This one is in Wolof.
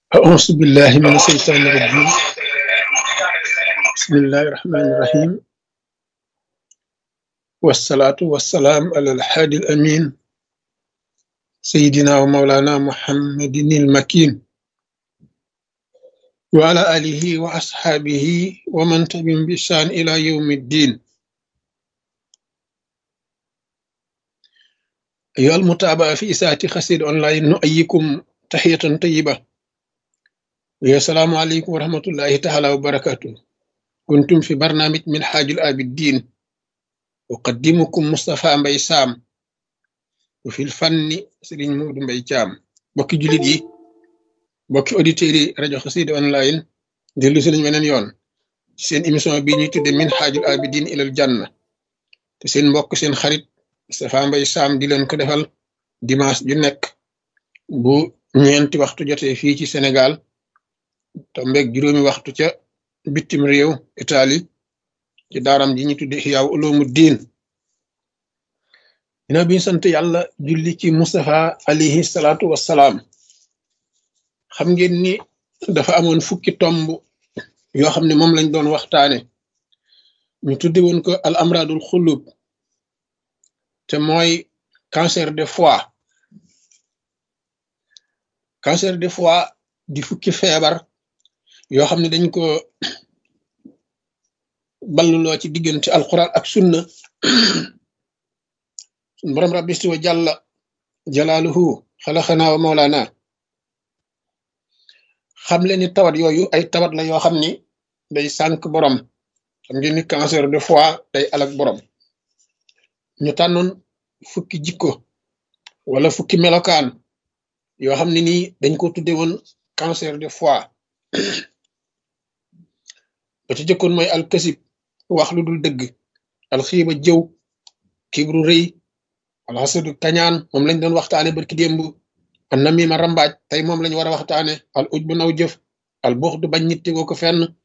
أعوذ بالله من الشيطان الرجيم بسم الله الرحمن الرحيم والصلاة والسلام على الحادي الأمين سيدنا ومولانا محمد المكين وعلى آله وأصحابه ومن تبعهم بإحسان إلى يوم الدين أيها المتابعة في إساءة خسير أونلاين نؤيكم تحية طيبة ويا السلام عليكم ورحمة الله تعالى وبركاته كنتم في برنامج من حاج الآبدين أقدمكم مصطفى مبي سام وفي الفن سيرين مود مبي جام بوكي جوليت يي بوكي اوديتيري راديو خسيد اونلاين ديلو سي بنين يون seen émission bi ñuy tudde min xaajul abidin ilal janna te seen mbokk seen xarit Moustapha Mbaye Sam di leen ko defal dimanche ju nekk bu ñeenti waxtu jotee fii ci Sénégal tombeeg juróomi waxtu ca bitim réew Italie ci daaram ji ñu tudde Ihyaa Uloomu Diin dina bi sant yàlla julli ci Moustapha alayhi salaatu wassalaam xam ngeen ni dafa amoon fukki tomb yoo xam ne moom lañ doon waxtaane ñu tudde woon ko al amradul xulub te mooy cancer de foie cancer de foie di fukki feebar yoo xam ne dañ ko balluloo ci diggante alquran ak sunna sun borom rabbi isti wa jàlla jalaaluhu xalaxanaa wa mawlaana xam leen ni tawat yooyu ay tawat la yoo xam ni day sànk borom xam ngeen ni cancer de foie day alak borom ñu tànnoon fukki jikko wala fukki melokaan yoo xam ne nii dañ ko tudde woon cancer de foie ba ci jëkkoon mooy alkasib wax lu dul dëgg alxiiba jëw kibru rëy alxasadu kañaan moom lañ doon waxtaane barki démb an namima rambaaj tey moom lañ war a waxtaane al uj bu naw jëf al buux du bañ nit tegoo ko fenn